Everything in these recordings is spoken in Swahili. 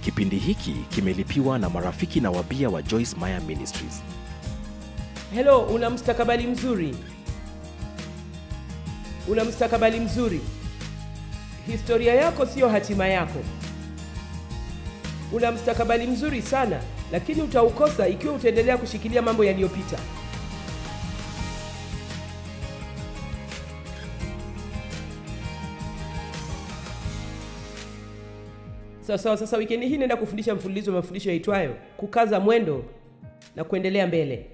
Kipindi hiki kimelipiwa na marafiki na wabia wa Joyce Meyer Ministries. Hello, una mustakabali mzuri, una mustakabali mzuri. Historia yako siyo hatima yako. Una mustakabali mzuri sana, lakini utaukosa ikiwa utaendelea kushikilia mambo yaliyopita. Sawa sawa. Sasa wikendi hii naenda kufundisha mfululizo wa mafundisho yaitwayo kukaza mwendo na kuendelea mbele.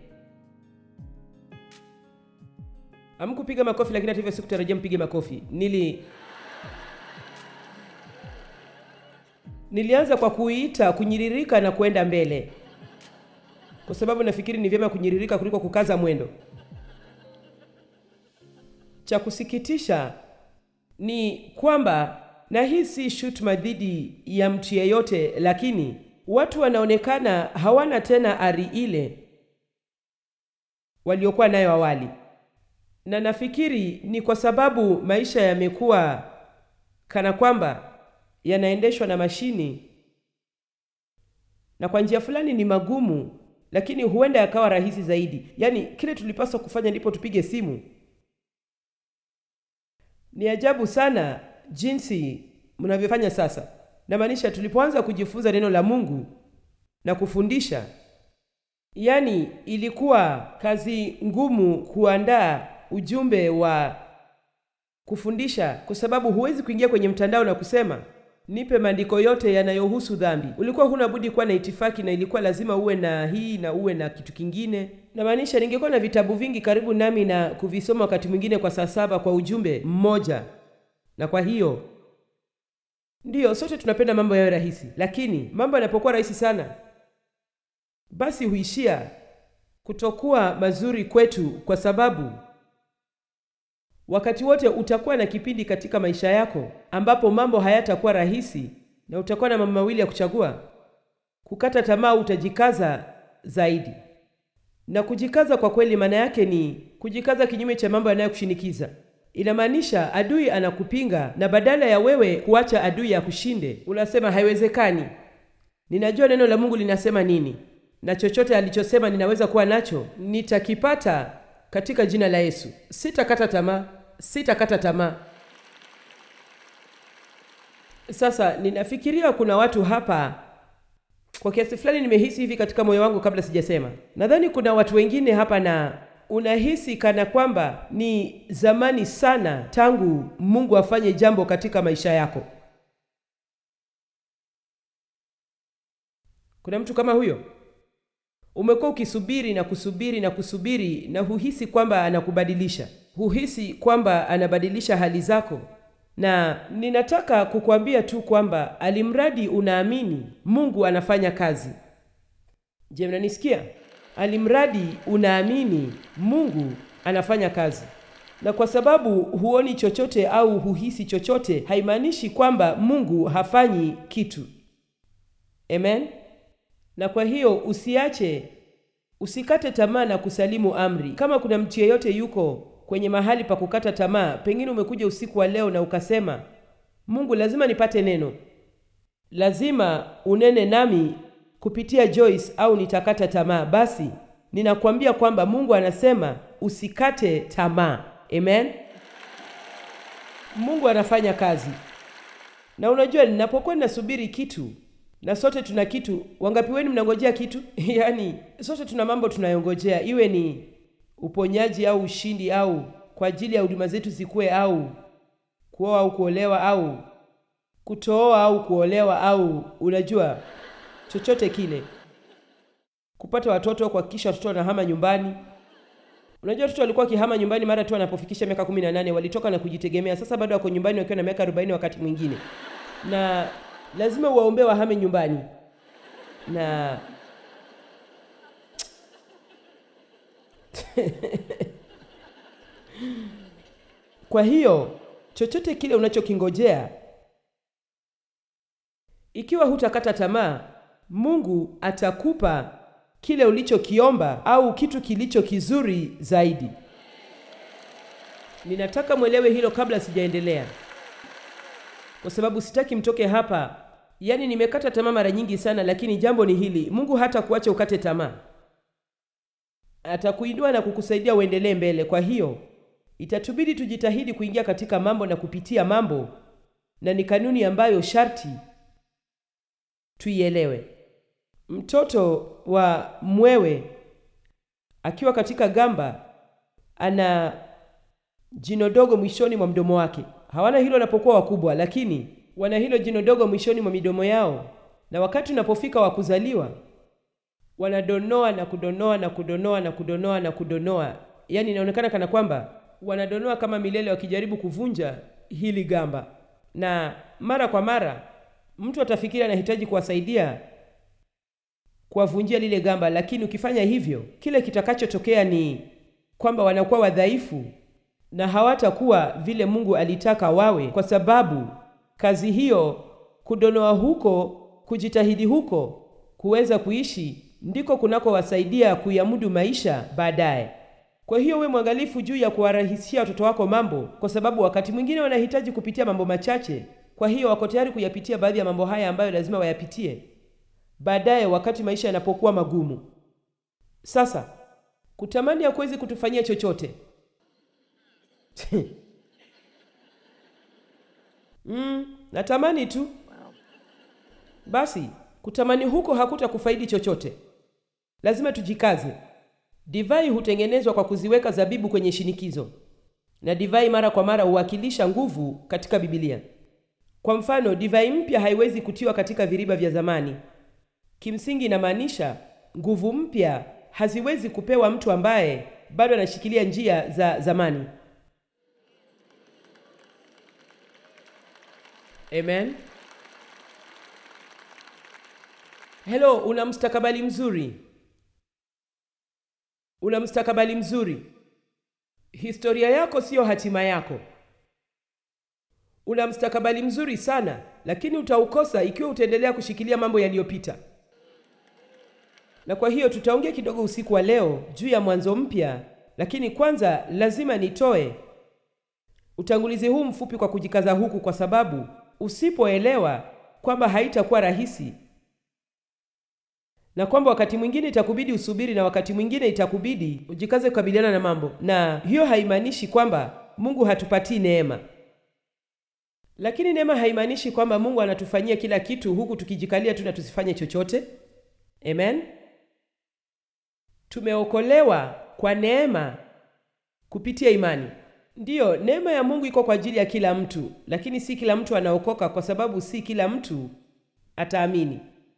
Hamkupiga makofi, lakini hata hivyo sikutarajia mpige makofi. Nili nilianza kwa kuita kunyiririka na kwenda mbele, kwa sababu nafikiri ni vyema kunyiririka kuliko kukaza mwendo. Cha kusikitisha ni kwamba na hii si shutuma dhidi ya mtu yeyote, lakini watu wanaonekana hawana tena ari ile waliokuwa nayo awali, na nafikiri ni kwa sababu maisha yamekuwa kana kwamba yanaendeshwa na mashini, na kwa njia fulani ni magumu, lakini huenda yakawa rahisi zaidi. Yaani kile tulipaswa kufanya ndipo tupige simu. Ni ajabu sana jinsi mnavyofanya sasa. Namaanisha tulipoanza kujifunza neno la Mungu na kufundisha, yaani ilikuwa kazi ngumu kuandaa ujumbe wa kufundisha, kwa sababu huwezi kuingia kwenye mtandao na kusema nipe maandiko yote yanayohusu dhambi. Ulikuwa huna budi kuwa na itifaki, na ilikuwa lazima uwe na hii na uwe na kitu kingine. Namaanisha ningekuwa na vitabu vingi karibu nami na kuvisoma wakati mwingine kwa saa saba kwa ujumbe mmoja, na kwa hiyo Ndiyo, sote tunapenda mambo yawe rahisi, lakini mambo yanapokuwa rahisi sana, basi huishia kutokuwa mazuri kwetu, kwa sababu wakati wote utakuwa na kipindi katika maisha yako ambapo mambo hayatakuwa rahisi, na utakuwa na mambo mawili ya kuchagua: kukata tamaa, utajikaza zaidi. Na kujikaza kwa kweli, maana yake ni kujikaza kinyume cha mambo yanayokushinikiza. Inamaanisha adui anakupinga, na badala ya wewe kuacha adui akushinde, unasema haiwezekani. Ninajua neno la Mungu linasema nini, na chochote alichosema ninaweza kuwa nacho, nitakipata katika jina la Yesu. Sitakata tamaa, sitakata tamaa. Sasa ninafikiria kuna watu hapa, kwa kiasi fulani nimehisi hivi katika moyo wangu kabla sijasema. Nadhani kuna watu wengine hapa na unahisi kana kwamba ni zamani sana tangu Mungu afanye jambo katika maisha yako. Kuna mtu kama huyo? Umekuwa ukisubiri na kusubiri na kusubiri na huhisi kwamba anakubadilisha, huhisi kwamba anabadilisha hali zako, na ninataka kukuambia tu kwamba alimradi unaamini Mungu anafanya kazi. Je, mnanisikia? Alimradi unaamini Mungu anafanya kazi. Na kwa sababu huoni chochote au huhisi chochote, haimaanishi kwamba Mungu hafanyi kitu. Amen. Na kwa hiyo usiache, usikate tamaa na kusalimu amri. Kama kuna mtu yeyote yuko kwenye mahali pa kukata tamaa, pengine umekuja usiku wa leo na ukasema, Mungu, lazima nipate neno, lazima unene nami kupitia Joyce au nitakata tamaa. Basi ninakwambia kwamba Mungu anasema usikate tamaa. Amen. Mungu anafanya kazi, na unajua, ninapokuwa ninasubiri kitu, na sote tuna kitu. Wangapi wenu mnangojea kitu? Yaani sote tuna mambo tunayongojea, iwe ni uponyaji au ushindi au kwa ajili ya huduma zetu zikuwe, au kuoa au kuolewa, au kutooa au kuolewa, au unajua chochote kile, kupata watoto, kuhakikisha watoto wanahama nyumbani. Unajua watoto walikuwa wakihama nyumbani mara tu wanapofikisha miaka kumi na nane walitoka na kujitegemea. Sasa bado wako nyumbani wakiwa na miaka arobaini wakati mwingine, na lazima uwaombee wahame nyumbani na kwa hiyo chochote kile unachokingojea ikiwa hutakata tamaa, Mungu atakupa kile ulichokiomba au kitu kilicho kizuri zaidi. Ninataka mwelewe hilo kabla sijaendelea, kwa sababu sitaki mtoke hapa yaani nimekata tamaa mara nyingi sana lakini jambo ni hili mungu hata kuacha ukate tamaa atakuinua na kukusaidia uendelee mbele kwa hiyo itatubidi tujitahidi kuingia katika mambo na kupitia mambo na ni kanuni ambayo sharti tuielewe mtoto wa mwewe akiwa katika gamba ana jino dogo mwishoni mwa mdomo wake hawana hilo wanapokuwa wakubwa lakini wana hilo jino dogo mwishoni mwa midomo yao na wakati unapofika wa kuzaliwa wanadonoa na kudonoa na kudonoa na kudonoa na kudonoa yaani inaonekana kana kwamba wanadonoa kama milele wakijaribu kuvunja hili gamba na mara kwa mara mtu atafikiri anahitaji kuwasaidia kuwavunjia lile gamba lakini ukifanya hivyo kile kitakachotokea ni kwamba wanakuwa wadhaifu na hawatakuwa vile mungu alitaka wawe kwa sababu kazi hiyo kudonoa huko kujitahidi huko kuweza kuishi ndiko kunakowasaidia kuyamudu maisha baadaye kwa hiyo we mwangalifu juu ya kuwarahisishia watoto wako mambo kwa sababu wakati mwingine wanahitaji kupitia mambo machache kwa hiyo wako tayari kuyapitia baadhi ya mambo haya ambayo lazima wayapitie baadaye wakati maisha yanapokuwa magumu sasa kutamani hakuwezi kutufanyia chochote mm, natamani tu basi kutamani huko hakutakufaidi chochote lazima tujikaze divai hutengenezwa kwa kuziweka zabibu kwenye shinikizo na divai mara kwa mara huwakilisha nguvu katika bibilia kwa mfano divai mpya haiwezi kutiwa katika viriba vya zamani kimsingi inamaanisha nguvu mpya haziwezi kupewa mtu ambaye bado anashikilia njia za zamani amen helo una mstakabali mzuri una mstakabali mzuri historia yako siyo hatima yako una mstakabali mzuri sana lakini utaukosa ikiwa utaendelea kushikilia mambo yaliyopita na kwa hiyo tutaongea kidogo usiku wa leo juu ya mwanzo mpya lakini kwanza lazima nitoe utangulizi huu mfupi kwa kujikaza huku kwa sababu usipoelewa kwamba haitakuwa rahisi na kwamba wakati mwingine itakubidi usubiri na wakati mwingine itakubidi ujikaze kukabiliana na mambo na hiyo haimaanishi kwamba mungu hatupatii neema lakini neema haimaanishi kwamba mungu anatufanyia kila kitu huku tukijikalia tu na tusifanye chochote amen tumeokolewa kwa neema kupitia imani ndiyo neema ya mungu iko kwa ajili ya kila mtu lakini si kila mtu anaokoka kwa sababu si kila mtu ataamini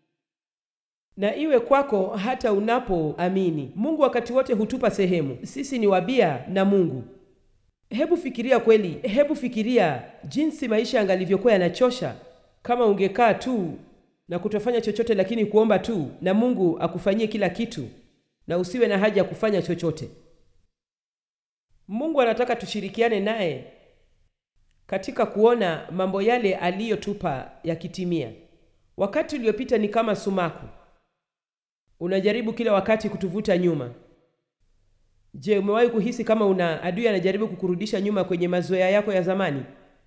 na iwe kwako hata unapoamini mungu wakati wote hutupa sehemu sisi ni wabia na mungu hebu fikiria kweli hebu fikiria jinsi maisha yangalivyokuwa yanachosha kama ungekaa tu na kutofanya chochote lakini kuomba tu na mungu akufanyie kila kitu na usiwe na haja ya kufanya chochote mungu anataka tushirikiane naye katika kuona mambo yale aliyotupa yakitimia wakati uliopita ni kama sumaku unajaribu kila wakati kutuvuta nyuma je umewahi kuhisi kama una adui anajaribu kukurudisha nyuma kwenye mazoea yako ya zamani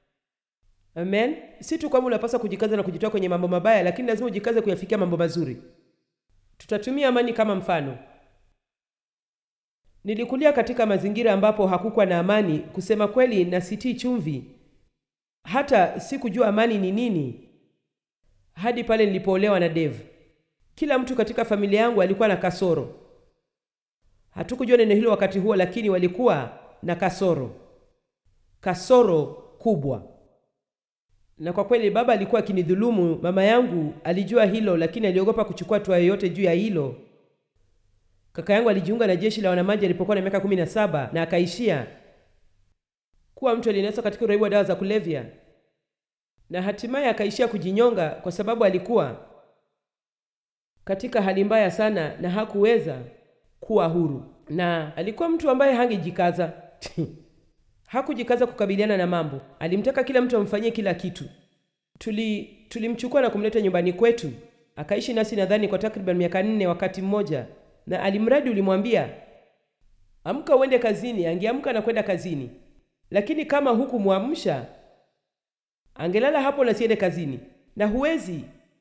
amen si tu kwamba unapaswa kujikaza na kujitoa kwenye mambo mabaya lakini lazima ujikaze kuyafikia mambo mazuri tutatumia amani kama mfano nilikulia katika mazingira ambapo hakukuwa na amani kusema kweli na sitii chumvi hata sikujua amani ni nini hadi pale nilipoolewa na Dave. Kila mtu katika familia yangu alikuwa na kasoro. Hatukujua neno hilo wakati huo, lakini walikuwa na kasoro, kasoro kubwa. Na kwa kweli baba alikuwa akinidhulumu. Mama yangu alijua hilo, lakini aliogopa kuchukua hatua yoyote juu ya hilo. Kaka yangu alijiunga na jeshi la wanamaji alipokuwa na miaka kumi na saba na akaishia kuwa mtu aliyenaswa katika uraibu wa dawa za kulevya na hatimaye akaishia kujinyonga kwa sababu alikuwa katika hali mbaya sana na hakuweza kuwa huru, na alikuwa mtu ambaye hangejikaza hakujikaza kukabiliana na mambo. Alimtaka kila mtu amfanyie kila kitu. Tuli tulimchukua na kumleta nyumbani kwetu, akaishi nasi nadhani kwa takriban miaka nne wakati mmoja, na alimradi ulimwambia amka uende kazini, angeamka na kwenda kazini, lakini kama hukumwamsha angelala hapo na siende kazini. Na huwezi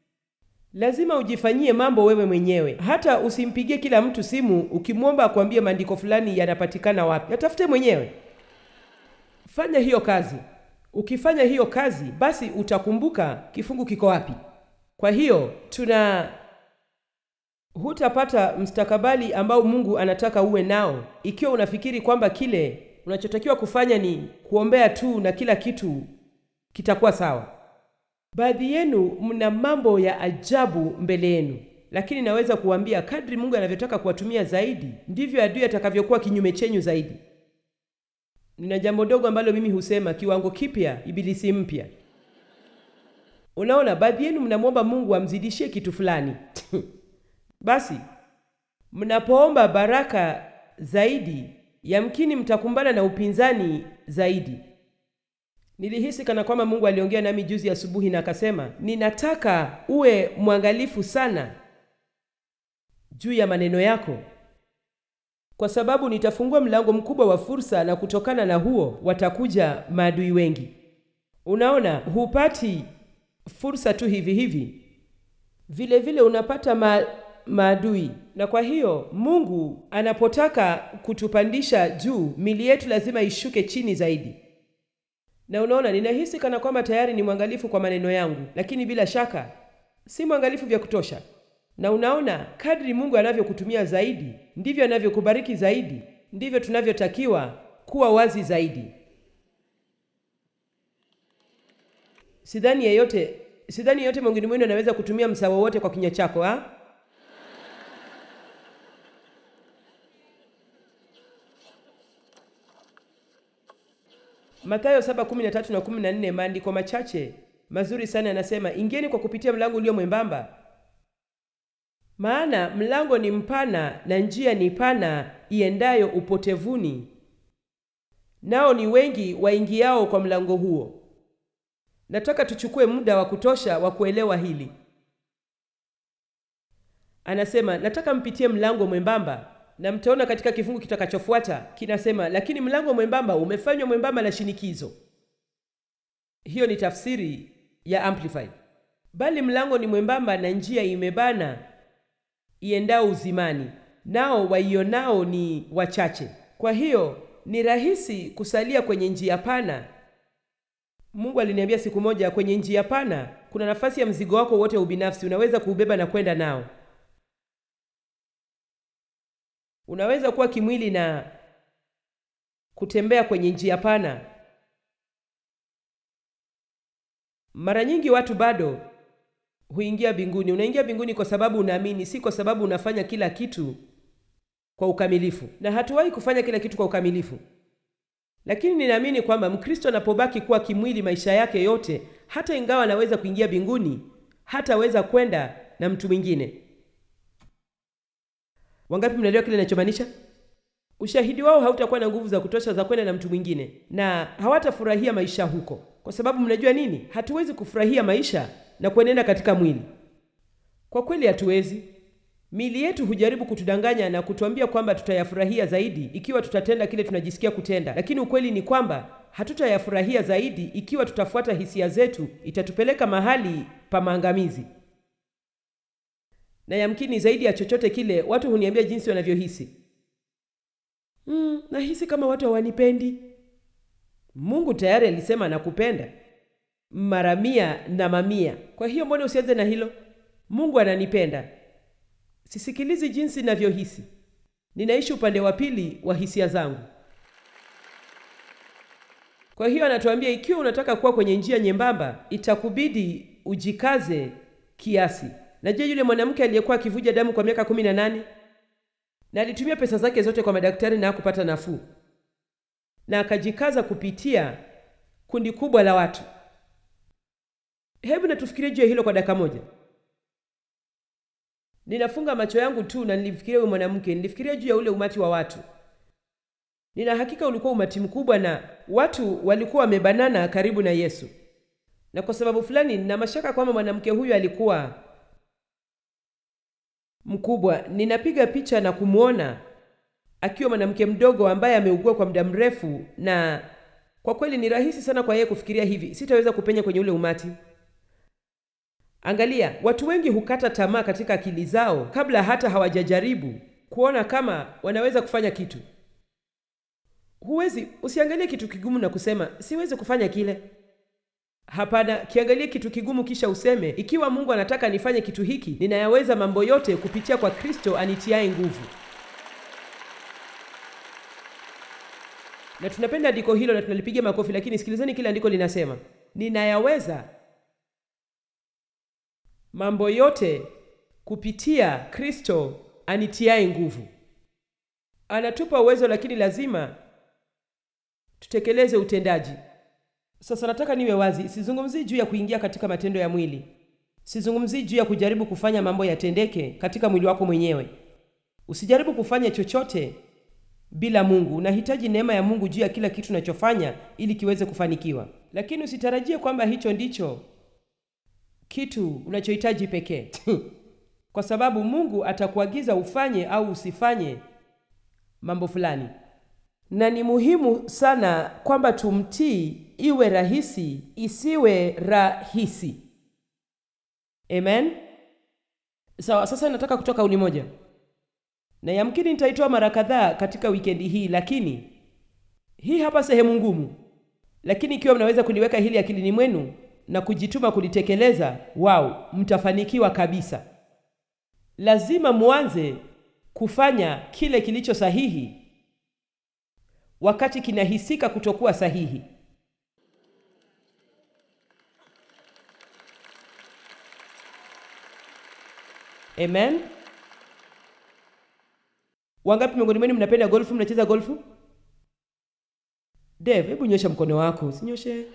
lazima ujifanyie mambo wewe mwenyewe. Hata usimpigie kila mtu simu ukimwomba akwambie maandiko fulani yanapatikana wapi. Yatafute mwenyewe. Fanya hiyo kazi. Ukifanya hiyo kazi, basi utakumbuka kifungu kiko wapi. Kwa hiyo tuna hutapata mstakabali ambao Mungu anataka uwe nao ikiwa unafikiri kwamba kile unachotakiwa kufanya ni kuombea tu na kila kitu kitakuwa sawa. Baadhi yenu mna mambo ya ajabu mbele yenu, lakini naweza kuambia kadri Mungu anavyotaka kuwatumia zaidi, ndivyo adui atakavyokuwa kinyume chenyu zaidi. Nina jambo dogo ambalo mimi husema kiwango kipya, ibilisi mpya. Unaona, baadhi yenu mnamwomba Mungu amzidishie kitu fulani basi mnapoomba baraka zaidi, yamkini mtakumbana na upinzani zaidi. Nilihisi kana kwamba Mungu aliongea nami juzi asubuhi na akasema, ninataka uwe mwangalifu sana juu ya maneno yako, kwa sababu nitafungua mlango mkubwa wa fursa, na kutokana na huo watakuja maadui wengi. Unaona, hupati fursa tu hivi hivi, vile vile unapata ma maadui. Na kwa hiyo Mungu anapotaka kutupandisha juu, mili yetu lazima ishuke chini zaidi. Na unaona, ninahisi kana kwamba tayari ni mwangalifu kwa maneno yangu, lakini bila shaka si mwangalifu vya kutosha. Na unaona, kadri Mungu anavyokutumia zaidi, ndivyo anavyokubariki zaidi, ndivyo tunavyotakiwa kuwa wazi zaidi. Sidhani yeyote, sidhani yeyote miongoni mwenu anaweza kutumia msaa wowote kwa kinywa chako ha? Mathayo 7:13 na 14, maandiko machache mazuri sana yanasema, ingieni kwa kupitia mlango ulio mwembamba, maana mlango ni mpana na njia ni pana iendayo upotevuni, nao ni wengi waingiao kwa mlango huo. Nataka tuchukue muda wa kutosha wa kuelewa hili. Anasema, nataka mpitie mlango mwembamba na mtaona katika kifungu kitakachofuata kinasema, lakini mlango mwembamba umefanywa mwembamba na shinikizo. Hiyo ni tafsiri ya Amplified. Bali mlango ni mwembamba na njia imebana iendao uzimani, nao waionao ni wachache. Kwa hiyo ni rahisi kusalia kwenye njia pana. Mungu aliniambia siku moja, kwenye njia pana kuna nafasi ya mzigo wako wote ubinafsi, unaweza kuubeba na kwenda nao. Unaweza kuwa kimwili na kutembea kwenye njia pana. Mara nyingi watu bado huingia mbinguni. Unaingia mbinguni kwa sababu unaamini, si kwa sababu unafanya kila kitu kwa ukamilifu, na hatuwahi kufanya kila kitu kwa ukamilifu. Lakini ninaamini kwamba Mkristo anapobaki kuwa kimwili maisha yake yote, hata ingawa anaweza kuingia mbinguni, hataweza kwenda na mtu mwingine. Wangapi mnaelewa kile ninachomaanisha? Ushahidi wao hautakuwa na nguvu za kutosha za kwenda na mtu mwingine, na hawatafurahia maisha huko, kwa sababu mnajua nini? Hatuwezi kufurahia maisha na kuenenda katika mwili. Kwa kweli hatuwezi. Miili yetu hujaribu kutudanganya na kutuambia kwamba tutayafurahia zaidi ikiwa tutatenda kile tunajisikia kutenda, lakini ukweli ni kwamba hatutayafurahia zaidi ikiwa tutafuata hisia zetu. Itatupeleka mahali pa maangamizi na yamkini zaidi ya chochote kile, watu huniambia jinsi wanavyohisi. Mm, nahisi kama watu hawanipendi. Mungu tayari alisema anakupenda mara mia na mamia. Kwa hiyo mbona usianze na hilo? Mungu ananipenda. Sisikilizi jinsi ninavyohisi, ninaishi upande wa pili wa hisia zangu. Kwa hiyo anatuambia ikiwa unataka kuwa kwenye njia nyembamba, itakubidi ujikaze kiasi. Najua yule mwanamke aliyekuwa akivuja damu kwa miaka kumi na nane na alitumia pesa zake zote kwa madaktari na hakupata nafuu, na akajikaza kupitia kundi kubwa la watu. Hebu natufikirie juu ya hilo kwa dakika moja. Ninafunga macho yangu tu na nilifikiria huyo mwanamke, nilifikiria juu ya ule umati wa watu. Nina hakika ulikuwa umati mkubwa na watu walikuwa wamebanana karibu na Yesu, na kwa sababu fulani nina mashaka kwamba mwanamke huyu alikuwa mkubwa. Ninapiga picha na kumwona akiwa mwanamke mdogo ambaye ameugua kwa muda mrefu, na kwa kweli ni rahisi sana kwa yeye kufikiria hivi, sitaweza kupenya kwenye ule umati. Angalia, watu wengi hukata tamaa katika akili zao kabla hata hawajajaribu kuona kama wanaweza kufanya kitu. Huwezi, usiangalie kitu kigumu na kusema siwezi kufanya kile. Hapana, kiangalie kitu kigumu kisha useme, ikiwa Mungu anataka nifanye kitu hiki, ninayaweza mambo yote kupitia kwa Kristo anitiaye nguvu. Na tunapenda andiko hilo na tunalipigia makofi, lakini sikilizeni kile andiko linasema, ninayaweza mambo yote kupitia Kristo anitiaye nguvu. Anatupa uwezo, lakini lazima tutekeleze utendaji. Sasa nataka niwe wazi, sizungumzii juu ya kuingia katika matendo ya mwili. Sizungumzii juu ya kujaribu kufanya mambo yatendeke katika mwili wako mwenyewe. Usijaribu kufanya chochote bila Mungu. Unahitaji neema ya Mungu juu ya kila kitu unachofanya ili kiweze kufanikiwa, lakini usitarajie kwamba hicho ndicho kitu unachohitaji pekee kwa sababu Mungu atakuagiza ufanye au usifanye mambo fulani, na ni muhimu sana kwamba tumtii, iwe rahisi isiwe rahisi. Amen. Sawa, sasa nataka kutoa kauli moja, na yamkini nitaitoa mara kadhaa katika wikendi hii, lakini hii hapa sehemu ngumu, lakini ikiwa mnaweza kuliweka hili akilini mwenu na kujituma kulitekeleza, wao mtafanikiwa kabisa. Lazima muanze kufanya kile kilicho sahihi wakati kinahisika kutokuwa sahihi. Amen. Wangapi miongoni mwenu mnapenda golfu? Mnacheza golfu? Dave, hebu nyosha mkono wako. Usinyoshe.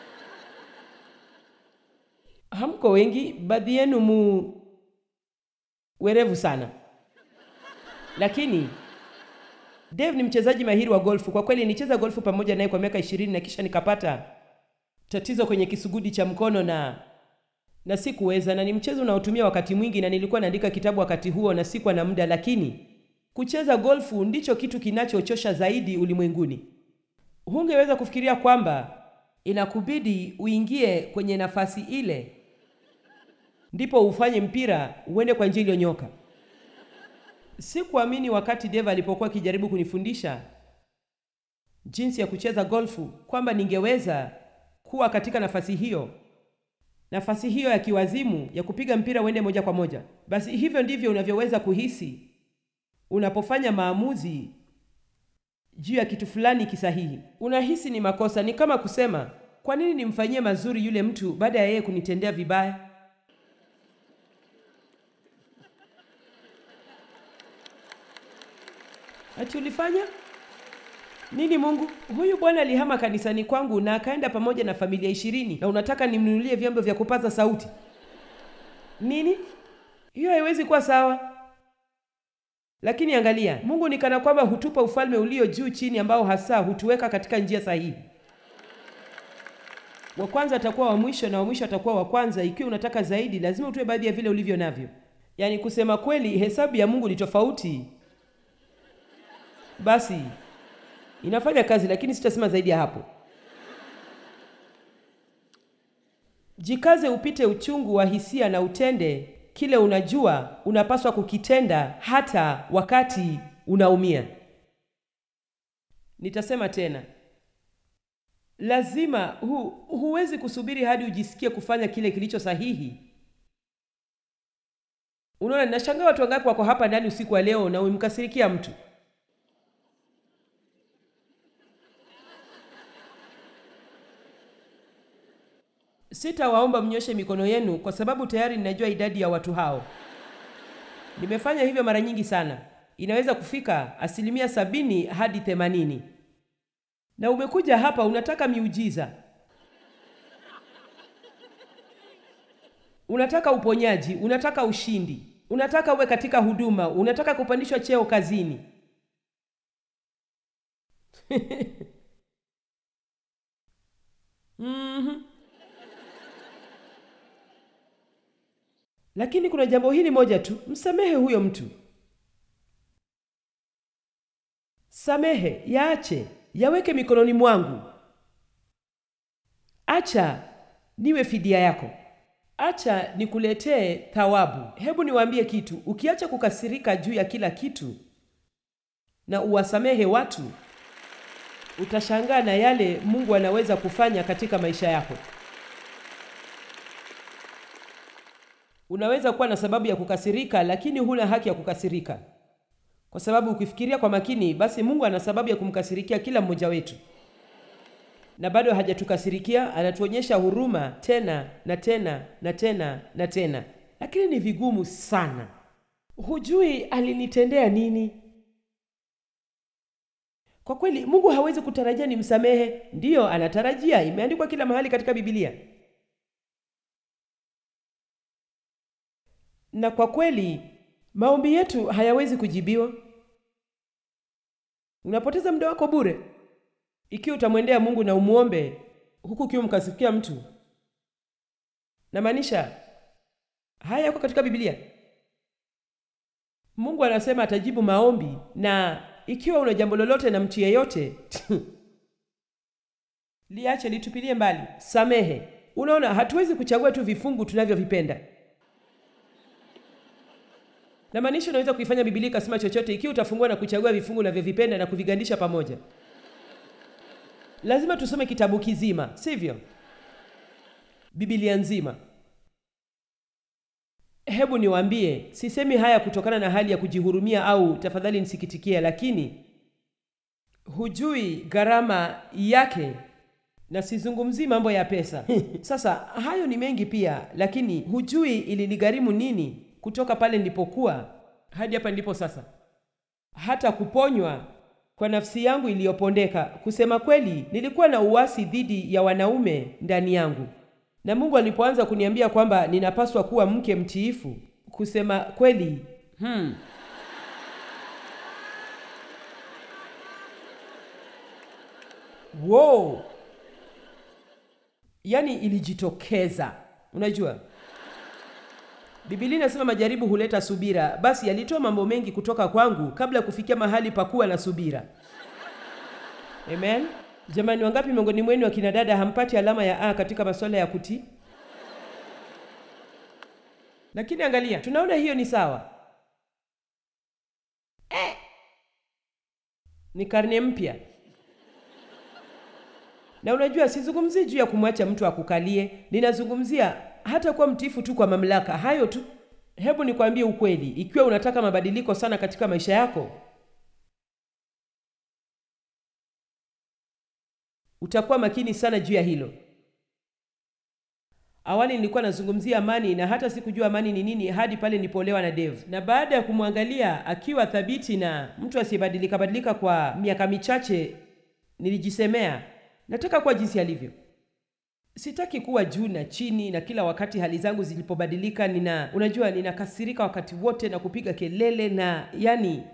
Hamko wengi, baadhi yenu mu werevu sana, lakini Dave ni mchezaji mahiri wa golfu. Kwa kweli nicheza golfu pamoja naye kwa miaka ishirini na kisha nikapata tatizo kwenye kisugudi cha mkono na na sikuweza, na ni mchezo unaotumia wakati mwingi, na nilikuwa naandika kitabu wakati huo na sikuwa na muda, lakini kucheza golfu ndicho kitu kinachochosha zaidi ulimwenguni. Hungeweza kufikiria kwamba inakubidi uingie kwenye nafasi ile ndipo ufanye mpira uende kwa njia iliyonyoka. Sikuamini wakati Dave alipokuwa akijaribu kunifundisha jinsi ya kucheza golfu kwamba ningeweza kuwa katika nafasi hiyo, nafasi hiyo ya kiwazimu ya kupiga mpira uende moja kwa moja. Basi hivyo ndivyo unavyoweza kuhisi unapofanya maamuzi juu ya kitu fulani kisahihi. Unahisi ni makosa. Ni kama kusema, kwa nini nimfanyie mazuri yule mtu baada ya yeye kunitendea vibaya? Ati ulifanya nini? Mungu, huyu bwana alihama kanisani kwangu na akaenda pamoja na familia ishirini, na unataka nimnunulie vyombo vya kupaza sauti nini? Hiyo haiwezi kuwa sawa. Lakini angalia, Mungu ni kana kwamba hutupa ufalme ulio juu chini, ambao hasa hutuweka katika njia sahihi. Wa kwanza atakuwa wa mwisho na wa mwisho atakuwa wa kwanza. Ikiwa unataka zaidi, lazima utoe baadhi ya vile ulivyo navyo. Yaani kusema kweli, hesabu ya Mungu ni tofauti. Basi inafanya kazi, lakini sitasema zaidi ya hapo. Jikaze upite uchungu wa hisia na utende kile unajua unapaswa kukitenda hata wakati unaumia. Nitasema tena, lazima hu, huwezi kusubiri hadi ujisikie kufanya kile kilicho sahihi. Unaona, ninashangaa watu wangapi wako hapa ndani usiku wa leo na umemkasirikia mtu. Sitawaomba mnyoshe mikono yenu kwa sababu tayari ninajua idadi ya watu hao. Nimefanya hivyo mara nyingi sana, inaweza kufika asilimia sabini hadi themanini. Na umekuja hapa unataka miujiza, unataka uponyaji, unataka ushindi, unataka uwe katika huduma, unataka kupandishwa cheo kazini. mm-hmm. Lakini kuna jambo hili moja tu, msamehe huyo mtu. Samehe, yaache, yaweke mikononi mwangu. Acha niwe fidia yako. acha nikuletee thawabu. Hebu niwaambie kitu, ukiacha kukasirika juu ya kila kitu na uwasamehe watu, utashangaa na yale Mungu anaweza kufanya katika maisha yako. Unaweza kuwa na sababu ya kukasirika, lakini huna haki ya kukasirika, kwa sababu ukifikiria kwa makini, basi Mungu ana sababu ya kumkasirikia kila mmoja wetu, na bado hajatukasirikia. Anatuonyesha huruma tena na tena na tena na tena, lakini ni vigumu sana. Hujui alinitendea nini. Kwa kweli, Mungu hawezi kutarajia nimsamehe. Ndiyo, anatarajia, imeandikwa kila mahali katika Biblia. na kwa kweli maombi yetu hayawezi kujibiwa. Unapoteza muda wako bure ikiwa utamwendea Mungu na umuombe huku ukiwa mkasikia mtu. Namaanisha haya yako katika Biblia. Mungu anasema atajibu maombi, na ikiwa una jambo lolote na mtu yeyote liache, litupilie mbali, samehe. Unaona, hatuwezi kuchagua tu vifungu tunavyovipenda na maanisha unaweza kuifanya Biblia ikasema chochote ikiwa utafungua na kuchagua vifungu unavyovipenda na kuvigandisha pamoja. Lazima tusome kitabu kizima, sivyo? Biblia nzima. Hebu niwaambie, sisemi haya kutokana na hali ya kujihurumia au tafadhali nisikitikie, lakini hujui gharama yake, na sizungumzii mambo ya pesa. Sasa hayo ni mengi pia, lakini hujui ilinigharimu nini kutoka pale nilipokuwa hadi hapa nilipo sasa, hata kuponywa kwa nafsi yangu iliyopondeka. Kusema kweli, nilikuwa na uasi dhidi ya wanaume ndani yangu, na Mungu alipoanza kuniambia kwamba ninapaswa kuwa mke mtiifu, kusema kweli, hmm, wow, yani ilijitokeza. Unajua Biblia inasema majaribu huleta subira. Basi alitoa mambo mengi kutoka kwangu kabla ya kufikia mahali pa kuwa na subira. Amen. Jamani, wangapi miongoni mwenu akina dada hampati alama ya A katika masuala ya kutii? Lakini angalia, tunaona hiyo ni sawa eh. Ni karne mpya, na unajua, sizungumzii juu ya kumwacha mtu akukalie, ninazungumzia hata kuwa mtiifu tu kwa mamlaka. Hayo tu. Hebu nikwambie ukweli, ikiwa unataka mabadiliko sana katika maisha yako, utakuwa makini sana juu ya hilo. Awali nilikuwa nazungumzia amani na hata sikujua amani ni nini hadi pale nilipoolewa na Dave, na baada ya kumwangalia akiwa thabiti na mtu asiyebadilika badilika kwa miaka michache, nilijisemea nataka kuwa jinsi alivyo. Sitaki kuwa juu na chini, na kila wakati hali zangu zilipobadilika, nina unajua, ninakasirika wakati wote na kupiga kelele, na yani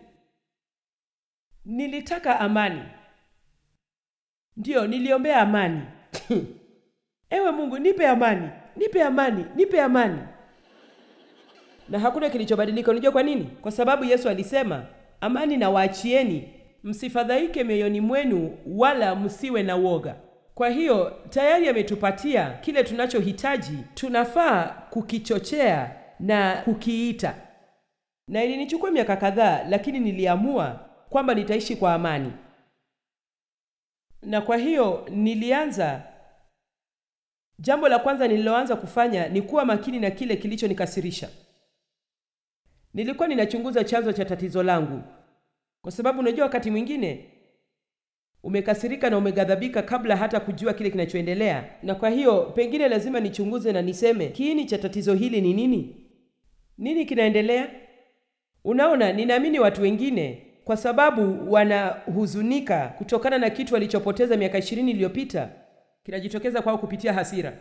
nilitaka amani. Ndiyo, niliombea amani ewe Mungu, nipe amani, nipe amani, nipe amani, na hakuna kilichobadilika. Unajua kwa nini? Kwa sababu Yesu alisema, amani na waachieni, msifadhaike mioyoni mwenu, wala msiwe na woga. Kwa hiyo tayari ametupatia kile tunachohitaji, tunafaa kukichochea na kukiita. Na ilinichukua miaka kadhaa, lakini niliamua kwamba nitaishi kwa amani, na kwa hiyo nilianza. Jambo la kwanza nililoanza kufanya ni kuwa makini na kile kilichonikasirisha. Nilikuwa ninachunguza chanzo cha tatizo langu, kwa sababu unajua, wakati mwingine umekasirika na umeghadhabika kabla hata kujua kile kinachoendelea, na kwa hiyo pengine lazima nichunguze na niseme kiini cha tatizo hili ni nini? Nini kinaendelea? Unaona, ninaamini watu wengine kwa sababu wanahuzunika kutokana na kitu walichopoteza miaka ishirini iliyopita kinajitokeza kwao kupitia hasira.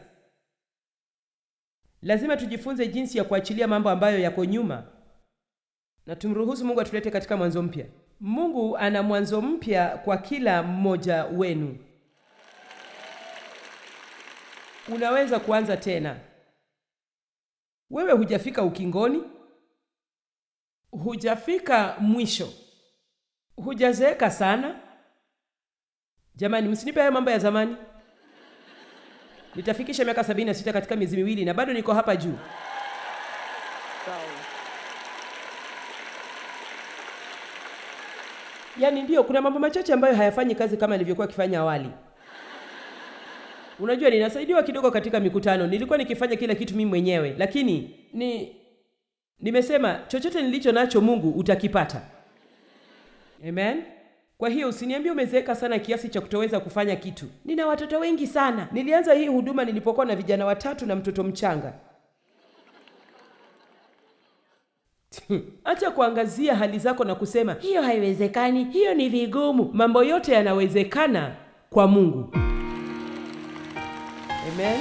Lazima tujifunze jinsi ya kuachilia mambo ambayo yako nyuma na tumruhusu Mungu atulete katika mwanzo mpya. Mungu ana mwanzo mpya kwa kila mmoja wenu. Unaweza kuanza tena. Wewe hujafika ukingoni, hujafika mwisho, hujazeeka sana. Jamani, msinipe hayo mambo ya zamani. nitafikisha miaka 76 katika miezi miwili na bado niko hapa juu. Yaani ndio, kuna mambo machache ambayo hayafanyi kazi kama nilivyokuwa akifanya awali. Unajua, ninasaidiwa kidogo katika mikutano. Nilikuwa nikifanya kila kitu mimi mwenyewe, lakini ni nimesema chochote nilicho nacho Mungu utakipata. Amen. Kwa hiyo usiniambie umezeeka sana kiasi cha kutoweza kufanya kitu. Nina watoto wengi sana. Nilianza hii huduma nilipokuwa na vijana watatu na mtoto mchanga. Acha kuangazia hali zako na kusema hiyo haiwezekani, hiyo ni vigumu. Mambo yote yanawezekana kwa Mungu. Amen.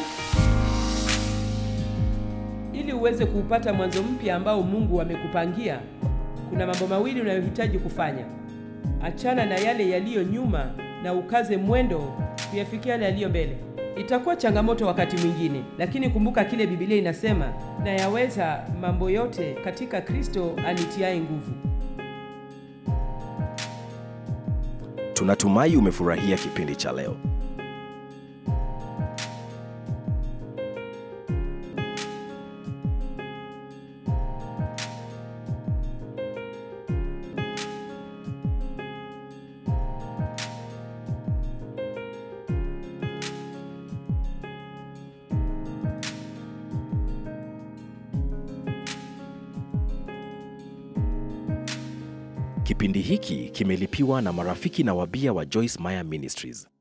Ili uweze kuupata mwanzo mpya ambao Mungu amekupangia, kuna mambo mawili unayohitaji kufanya. Achana na yale yaliyo nyuma na ukaze mwendo kuyafikia yale yaliyo mbele. Itakuwa changamoto wakati mwingine, lakini kumbuka kile Biblia inasema, na yaweza mambo yote katika Kristo anitiaye nguvu. Tunatumai umefurahia kipindi cha leo. Kipindi hiki kimelipiwa na marafiki na wabia wa Joyce Meyer Ministries.